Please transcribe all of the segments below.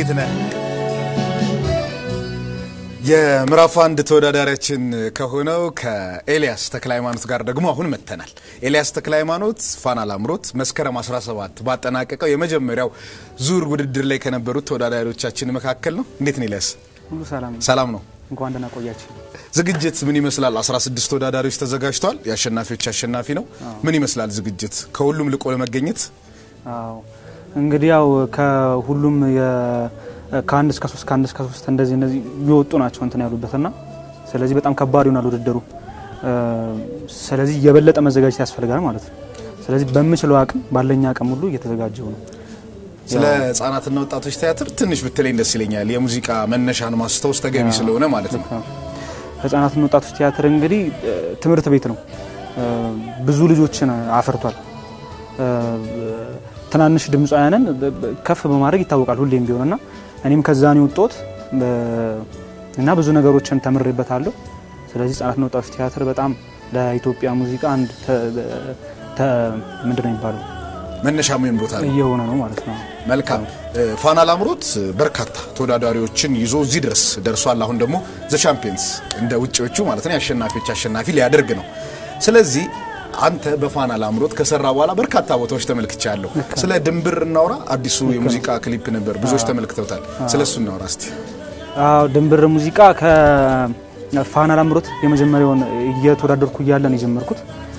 እንዴት ነህ? የምዕራፍ አንድ ተወዳዳሪያችን ከሆነው ከኤልያስ ተክለ ሃይማኖት ጋር ደግሞ አሁን መጥተናል። ኤልያስ ተክለ ሃይማኖት ፋና ላምሮት መስከረም 17 ባጠናቀቀው የመጀመሪያው ዙር ውድድር ላይ ከነበሩት ተወዳዳሪዎቻችን መካከል ነው። እንዴት ነው ኤልያስ? ሁሉ ሰላም ነው። ሰላም ነው። እንኳን ደህና ቆያችሁ። ዝግጅት ምን ይመስላል? 16 ተወዳዳሪዎች ተዘጋጅተዋል። የአሸናፊዎች አሸናፊ ነው። ምን ይመስላል ዝግጅት ከሁሉም ልቆ ለመገኘት? አዎ እንግዲህ ያው ከሁሉም ከአንድ እስከ ሶስት ከአንድ እስከ ሶስት እንደዚህ እንደዚህ የወጡ ናቸው እንትን ያሉበትና ስለዚህ በጣም ከባድ ይሆናል ውድድሩ። ስለዚህ የበለጠ መዘጋጀት ያስፈልጋል ማለት ነው። ስለዚህ በምችለው አቅም ባለኝ አቅም ሁሉ እየተዘጋጀው ነው። ስለ ህጻናትና ወጣቶች ቲያትር ትንሽ ብትለኝ ደስ ይለኛል። የሙዚቃ መነሻን ማስታወስ ተገቢ ስለሆነ ማለት ነው። ህጻናትና ወጣቶች ቲያትር እንግዲህ ትምህርት ቤት ነው። ብዙ ልጆችን አፍርቷል። ትናንሽ ድምፃውያንን ከፍ በማድረግ ይታወቃል ሁሌም ቢሆንና እኔም ከዛ ነው የወጣሁት እና ብዙ ነገሮችን ተምሬበታለሁ። ስለዚህ ህጻናትና ወጣቶች ቲያትር በጣም ለኢትዮጵያ ሙዚቃ አንድ ምንድን ነው የሚባለው መነሻ ምን ቦታ ነው እየሆነ ነው ማለት ነው። መልካም ፋና ላምሮት በርካታ ተወዳዳሪዎች ይዞ እዚህ ድረስ ደርሷል። አሁን ደግሞ ዘ ቻምፒየንስ እንደ ውጭዎቹ ማለት ነው የአሸናፊዎች አሸናፊ ሊያደርግ ነው። ስለዚህ አንተ በፋና ላምሮት ከሰራ በኋላ በርካታ ቦታዎች ተመልክቻለሁ። ስለ ድንብር እናውራ። አዲሱ የሙዚቃ ክሊፕ ነበር፣ ብዙዎች ተመልክተውታል። ስለ እሱ እናውራ እስቲ። አዎ ድንብር ሙዚቃ ከፋና ላምሮት የመጀመሪያውን እየተወዳደርኩ እያለን የጀመርኩት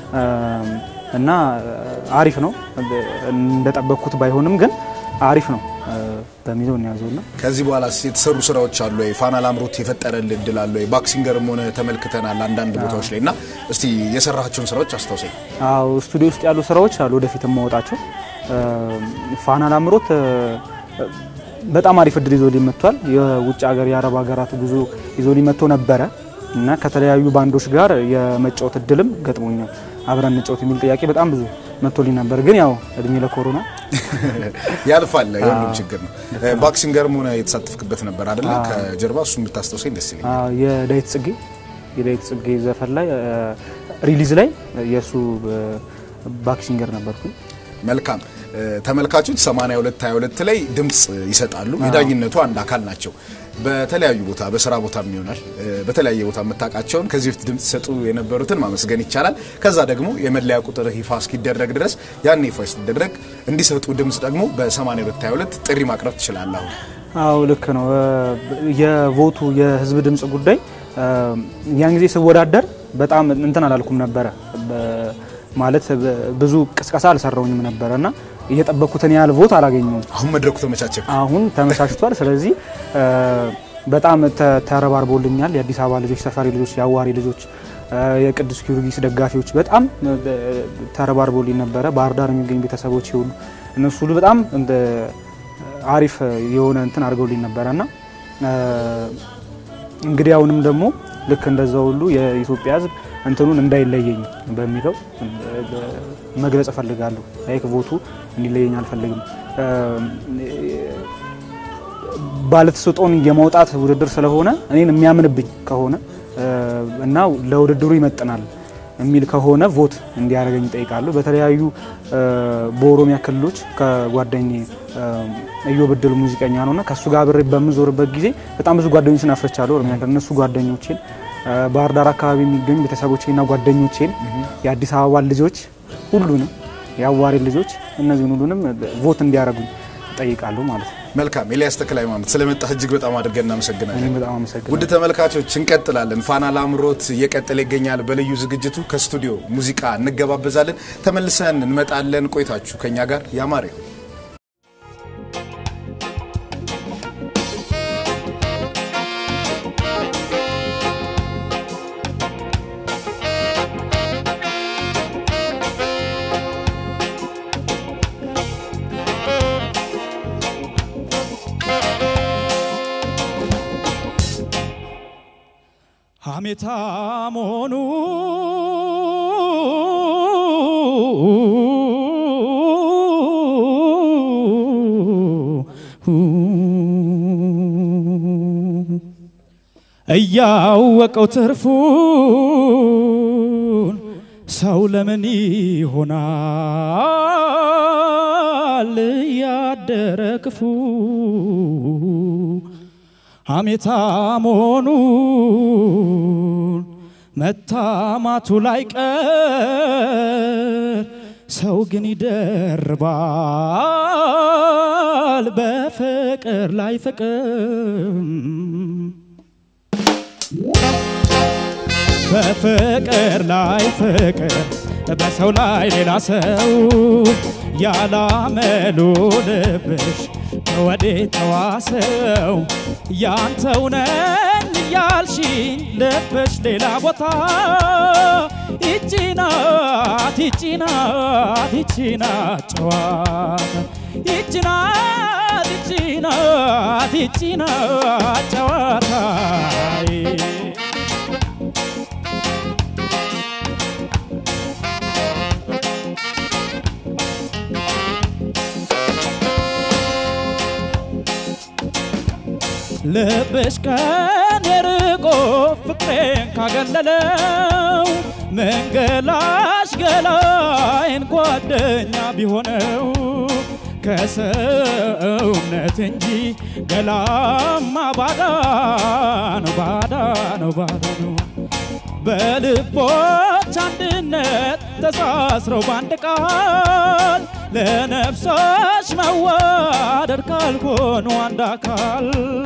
እና አሪፍ ነው። እንደጠበቅኩት ባይሆንም ግን አሪፍ ነው በሚለው እንያዘውና ከዚህ በኋላ የተሰሩ ስራዎች አሉ ወይ? ፋና ላምሮት የፈጠረልህ እድል አለ ወይ? ባክሲንገርም ሆነ ተመልክተናል አንዳንድ ቦታዎች ላይ እና እስቲ የሰራቸውን ስራዎች አስታውሰኝ። አዎ ስቱዲዮ ውስጥ ያሉ ስራዎች አሉ ወደፊት የማወጣቸው። ፋና ላምሮት በጣም አሪፍ እድል ይዞ ሊመጥቷል። የውጭ ሀገር የአረብ ሀገራት ጉዞ ይዞ ሊመጥቶ ነበረ እና ከተለያዩ ባንዶች ጋር የመጫወት እድልም ገጥሞኛል። አብረን እንጫወት የሚል ጥያቄ በጣም ብዙ መጥቶልኝ ነበር። ግን ያው እድሜ ለኮሮና ያልፋል፣ የሁሉም ችግር ነው። ባክሲንገርም ሆነ የተሳተፍክበት ነበር አይደለ? ከጀርባ እሱን ብታስታውሰኝ ደስ ይለኛል። የዳዊት ጽጌ የዳዊት ጽጌ ዘፈን ላይ ሪሊዝ ላይ የእሱ ባክሲንገር ነበርኩኝ። መልካም ተመልካቾች 82 22 ላይ ድምፅ ይሰጣሉ። የዳኝነቱ አንድ አካል ናቸው። በተለያዩ ቦታ በስራ ቦታም ይሆናል በተለያየ ቦታ የምታውቃቸውን ከዚህ በፊት ድምፅ ሲሰጡ የነበሩትን ማመስገን ይቻላል። ከዛ ደግሞ የመለያ ቁጥር ይፋ እስኪደረግ ድረስ ያን ይፋ ሲደረግ እንዲሰጡ ድምፅ ደግሞ በ82 22 ጥሪ ማቅረብ ትችላለህ። አሁን አዎ ልክ ነው። የቮቱ የህዝብ ድምፅ ጉዳይ ያን ጊዜ ስወዳደር በጣም እንትን አላልኩም ነበረ ማለት ብዙ ቅስቀሳ አልሰራውኝም ነበረ እና እየጠበቅኩትን ያህል ቮት አላገኘውም። አሁን መድረኩ ተመቻቸ። አሁን ተመቻችቷል። ስለዚህ በጣም ተረባርቦልኛል። የአዲስ አበባ ልጆች፣ ሰፈሪ ልጆች፣ የአዋሪ ልጆች፣ የቅዱስ ጊዮርጊስ ደጋፊዎች በጣም ተረባርቦልኝ ነበረ። ባህር ዳር የሚገኙ ቤተሰቦች ይሁሉ እነሱ ሁሉ በጣም አሪፍ የሆነ እንትን አድርገውልኝ ነበረ እና እንግዲህ አሁንም ደግሞ ልክ እንደዛ ሁሉ የኢትዮጵያ ሕዝብ እንትኑን እንዳይለየኝ በሚለው መግለጽ እፈልጋለሁ። ላይክ ቮቱ እንዲለየኝ አልፈልግም። ባለተሰጦን የማውጣት ውድድር ስለሆነ እኔን የሚያምንብኝ ከሆነ እና ለውድድሩ ይመጥናል የሚል ከሆነ ቮት እንዲያደርገኝ ይጠይቃለሁ። በተለያዩ በኦሮሚያ ክልሎች ከጓደኛዬ እዮብ እድሉ ሙዚቀኛ ነውና ከእሱ ጋር አብሬ በምዞርበት ጊዜ በጣም ብዙ ጓደኞችን አፍርቻለሁ። ኦሮሚያ ክልል እነሱ ጓደኞቼን ባህር ዳር አካባቢ የሚገኙ ቤተሰቦቼና ጓደኞቼን የአዲስ አበባ ልጆች ሁሉንም የአዋሪ ልጆች እነዚህን ሁሉንም ቮት እንዲያደርጉኝ እጠይቃለሁ ማለት ነው። መልካም ኤልያስ ተክለ ሃይማኖት ስለመጣህ እጅግ በጣም አድርገን እናመሰግናለን። እኔም በጣም አመሰግናለሁ። ውድ ተመልካቾች እንቀጥላለን። ፋና ላምሮት እየቀጠለ ይገኛል። በልዩ ዝግጅቱ ከስቱዲዮ ሙዚቃ እንገባበዛለን። ተመልሰን እንመጣለን። ቆይታችሁ ከኛ ጋር ያማረ ይሁን። ሐሜታ መሆኑ እያወቀው ትርፉን ሰው ለምን ይሆናል ይበዛል ያደረ ክፉ ሐሜታ መሆኑን መታማቱ ላይ ቀር ሰው ግን ይደርባል በፍቅር ላይ ፍቅር በፍቅር ላይ ፍቅር በሰው ላይ ሌላ ሰው ያላመሉ ልብሽ ከወዴት ተዋሰው ያንተው ነኝ እያልሽኝ ልብሽ ሌላ ቦታ ይቺ ናት ይቺ ናት ይቺ ናት ጨዋታ ይቺ ናት ይቺ ናት ይቺ ናት ጨዋታ ልብሽ ከኔ ርቆ ፍቅሬን ካገለለው መንገላሽ ገላይን ጓደኛ ቢሆነው ከሰውነት እንጂ ገላማ ባዳ ነው ባዳ ነው ባዳ ነው። በልቦች አንድነት ተሳስረው ባንድ ቃል ለነፍሶች መዋደድ ካልሆኑ አንድ አካል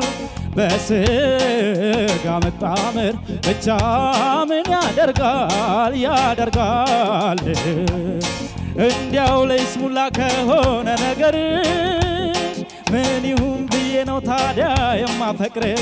በስጋ መጣመር ብቻ ምን ያደርጋል ያደርጋል እንዲያው ለይስሙላ ከሆነ ነገርሽ ምን ይሁን ብዬ ነው ታዲያ የማፈቅር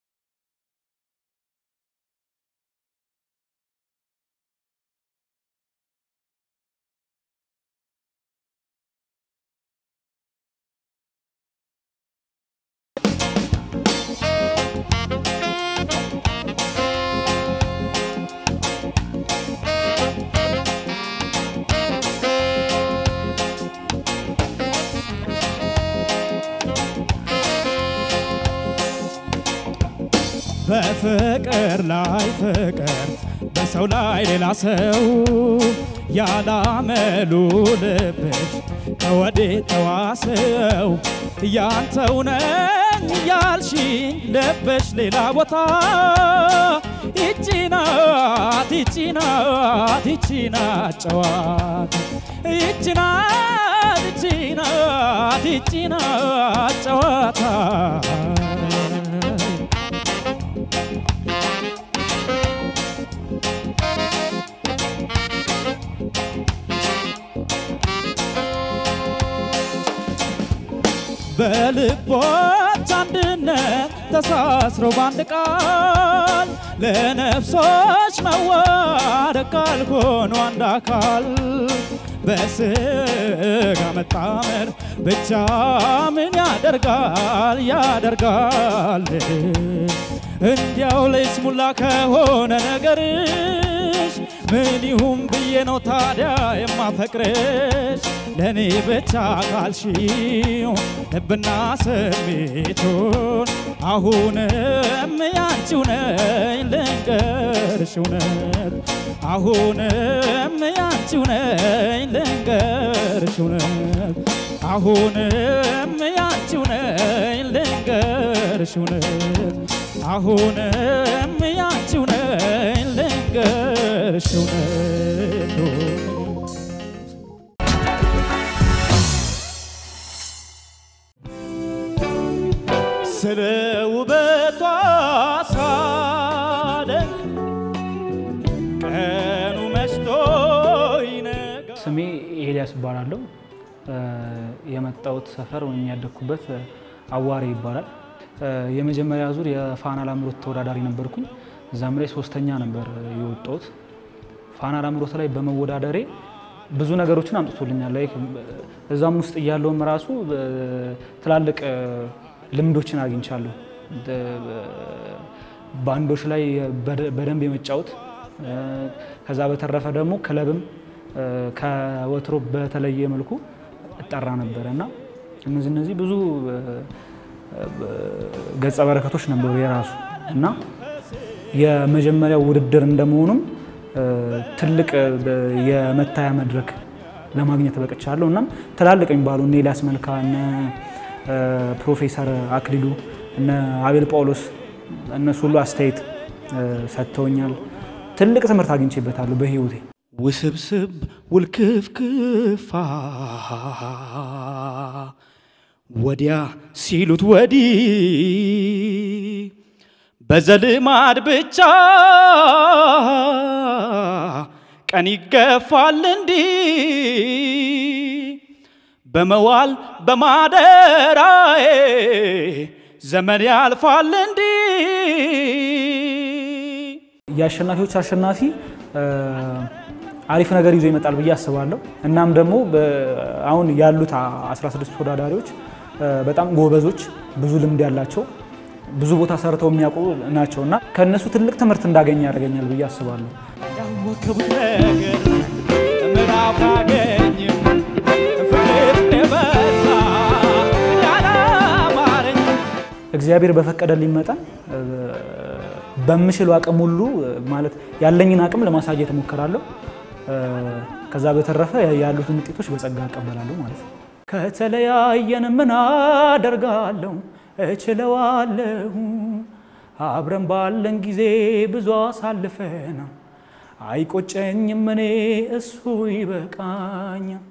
በፍቅር ላይ ፍቅር በሰው ላይ ሌላ ሰው ያላመሉ ልብሽ ከወዴት ተዋሰው ያንተው ነኝ ያልሽኝ ልብሽ ሌላ ቦታ ይቺ ናት ይቺ ናት ይቺ ናት ጨዋታ ይቺ ናት ይቺ ናት ይቺ ናት ጨዋታ በልቦች አንድነት ተሳስረው ባንድ ቃል ለነፍሶች መዋደድ ካልሆኑ አንድ አካል በስጋ መጣመር ብቻ ምን ያደርጋል ያደርጋል እንዲያው ለይስሙላ ከሆነ ነገርሽ ምን ይሁን ብዬ ነው ታዲያ የማፈቅርሽ ለእኔ ብቻ ካልሽው ልብና ስሜቱን አሁንም ያንቺው ነኝ ልንገርሽ እውነት አሁንም ያንቺው ነኝ ልንገርሽ እውነት አሁንም ያንቺው ነኝ ልንገርሽ እውነት አሁንም ያንቺው ነኝ ልንገርሽ እውነት ስለ ውበቷ ሳደንቅ ቀኑ መሽቶ ይነጋ ስሜ ኤልያስ እባላለሁ። የመጣሁት ሰፈር ወይም ያደግኩበት አዋሬ ይባላል። የመጀመሪያ ዙር የፋና ላምሮት ተወዳዳሪ ነበርኩኝ። እዛም ላይ ሶስተኛ ነበር የወጣሁት። ፋና ላምሮት ላይ በመወዳደሬ ብዙ ነገሮችን አምጥቶልኛል። ላይክ እዛም ውስጥ እያለውም ራሱ ትላልቅ ልምዶችን አግኝቻለሁ። ባንዶች ላይ በደንብ የመጫወት ከዛ በተረፈ ደግሞ ክለብም ከወትሮ በተለየ መልኩ እጠራ ነበረ እና እነዚህ እነዚህ ብዙ ገጸ በረከቶች ነበሩ የራሱ እና የመጀመሪያው ውድድር እንደመሆኑም ትልቅ የመታያ መድረክ ለማግኘት በቅቻለሁ። እናም ትላልቅ የሚባሉ እነ ኤልያስ መልካ፣ እነ ፕሮፌሰር አክሊሉ፣ እነ አቤል ጳውሎስ እነሱ ሁሉ አስተያየት ሰጥተውኛል። ትልቅ ትምህርት አግኝቼበታለሁ በህይወቴ። ውስብስብ ውልክፍክፋ ወዲያ ሲሉት ወዲህ በዘልማድ ብቻ ቀን ይገፋል እንዲህ በመዋል በማደራዬ ዘመን ያልፋል እንዲህ የአሸናፊዎች አሸናፊ አሪፍ ነገር ይዞ ይመጣል ብዬ አስባለሁ። እናም ደግሞ አሁን ያሉት 16 ተወዳዳሪዎች በጣም ጎበዞች፣ ብዙ ልምድ ያላቸው፣ ብዙ ቦታ ሰርተው የሚያውቁ ናቸው እና ከእነሱ ትልቅ ትምህርት እንዳገኝ ያደርገኛል ብዬ አስባለሁ። ያወከቡት ነገር ምዕራፍ አገኝም ፍቅር የበዛ ያላማረኝ እግዚአብሔር በፈቀደልኝ መጠን በምችለው አቅም ሁሉ ማለት ያለኝን አቅም ለማሳየት እሞክራለሁ። ከዛ በተረፈ ያሉትን ውጤቶች በጸጋ እቀበላለሁ ማለት ነው። ከተለያየን ምን አደርጋለሁ እችለዋለሁ። አብረን ባለን ጊዜ ብዙ አሳልፈናል። አይቆጨኝም እኔ እሱ ይበቃኛል።